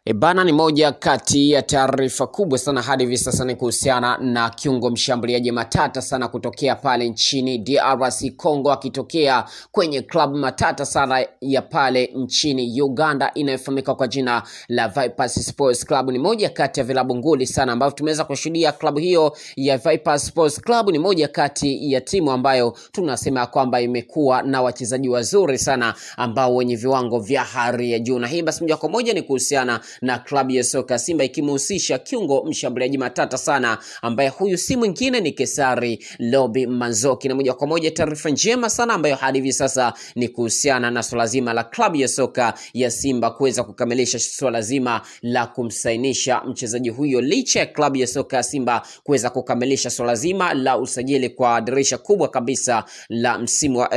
E bana, ni moja kati ya taarifa kubwa sana hadi hivi sasa ni kuhusiana na kiungo mshambuliaji matata sana kutokea pale nchini DRC Congo, akitokea kwenye klabu matata sana ya pale nchini Uganda inayofahamika kwa jina la Vipers Sports Club. Ni moja kati ya vilabu nguli sana ambavyo tumeweza kushuhudia. Klabu hiyo ya Vipers Sports Club ni moja kati ya timu ambayo tunasema kwamba imekuwa na wachezaji wazuri sana ambao wenye viwango vya hali ya juu, na hii basi moja kwa moja ni kuhusiana na klabu ya soka Simba ikimhusisha kiungo mshambuliaji matata sana ambaye huyu si mwingine ni Kesari Lobi Manzoki, na moja kwa moja taarifa njema sana ambayo hadi hivi sasa ni kuhusiana na swala zima la klabu ya soka ya Simba kuweza kukamilisha swala zima la kumsainisha mchezaji huyo, licha ya klabu ya soka ya Simba kuweza kukamilisha swala zima la usajili kwa dirisha kubwa kabisa la msimu wa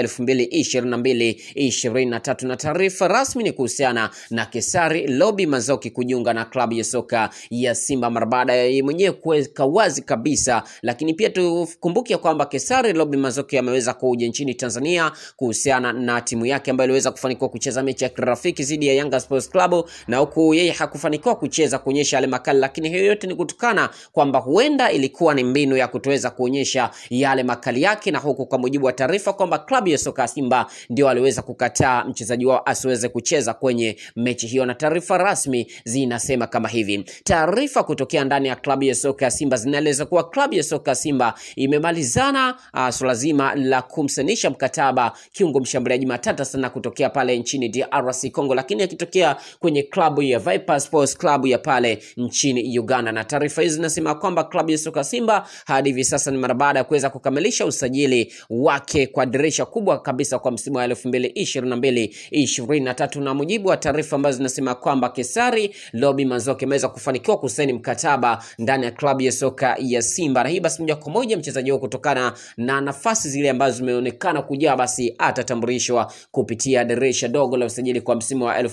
2022 23, na taarifa rasmi ni kuhusiana na Kesari Lobi Manzoki kujiunga na klabu ya soka ya Simba mara baada ya yeye mwenyewe kuweka wazi kabisa. Lakini pia tukumbuke kwamba Kesari Lobi Manzoki ameweza kuja nchini Tanzania kuhusiana na timu yake ambayo iliweza kufanikiwa kucheza mechi ya kirafiki dhidi ya Yanga Sports Club, na huku yeye hakufanikiwa kucheza kuonyesha yale makali, lakini hiyo yote ni kutokana kwamba huenda ilikuwa ni mbinu ya kutoweza kuonyesha yale makali yake, na huku kwa mujibu wa taarifa kwamba klabu ya soka ya Simba ndio aliweza kukataa mchezaji wao asiweze kucheza kwenye mechi hiyo, na taarifa rasmi zinasema kama hivi. Taarifa kutokea ndani ya klabu ya soka ya Simba zinaeleza kuwa klabu ya soka ya Simba imemalizana uh, swala zima la kumsanisha mkataba kiungo mshambuliaji matata sana kutokea pale nchini DRC Congo, lakini akitokea kwenye klabu ya Viper Sports Club ya pale nchini Uganda. Na taarifa hizi zinasema kwamba klabu ya soka Simba hadi hivi sasa ni mara baada ya kuweza kukamilisha usajili wake kwa dirisha kubwa kabisa kwa msimu wa 2022 23, na mujibu wa taarifa ambazo zinasema kwamba Kesari Lobi Manzoki ameweza kufanikiwa kusaini mkataba ndani ya klabu ya soka ya Simba, na hii basi moja kwa moja mchezaji huo kutokana na nafasi zile ambazo zimeonekana kujaa, basi atatambulishwa kupitia dirisha dogo la usajili kwa msimu wa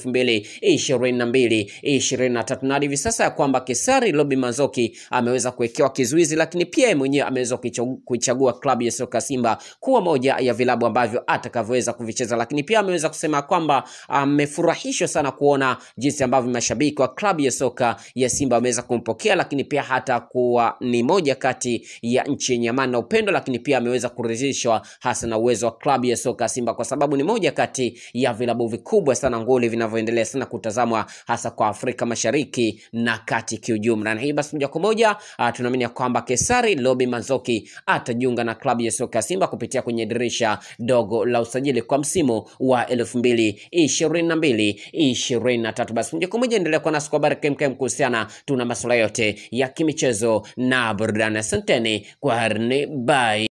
2022 23, na hivi sasa ya kwamba Kesari Lobi Manzoki ameweza kuwekewa kizuizi, lakini pia yeye mwenyewe ameweza kuichagua klabu ya soka Simba kuwa moja ya vilabu ambavyo atakavyoweza kuvicheza, lakini pia ameweza kusema kwamba amefurahishwa sana kuona jinsi ambavyo mashabiki wa klabu ya soka ya Simba wameweza kumpokea, lakini pia hata kuwa ni moja kati ya nchi yenye amani na upendo, lakini pia ameweza kuridhishwa hasa na uwezo wa klabu ya soka ya Simba kwa sababu ni moja kati ya vilabu vikubwa sana nguli vinavyoendelea sana kutazamwa hasa kwa Afrika Mashariki na kati kiujumla. Na hii basi moja kwa moja tunaamini kwamba Kesari Lobi Manzoki atajiunga na klabu ya soka ya Simba kupitia kwenye dirisha dogo la usajili kwa msimu wa 2022 23. Basi moja kwa moja endelea kuwa nasi kwa habari kemkem kuhusiana tuna masuala yote ya kimichezo na burudani. Asanteni kwa harni, bye.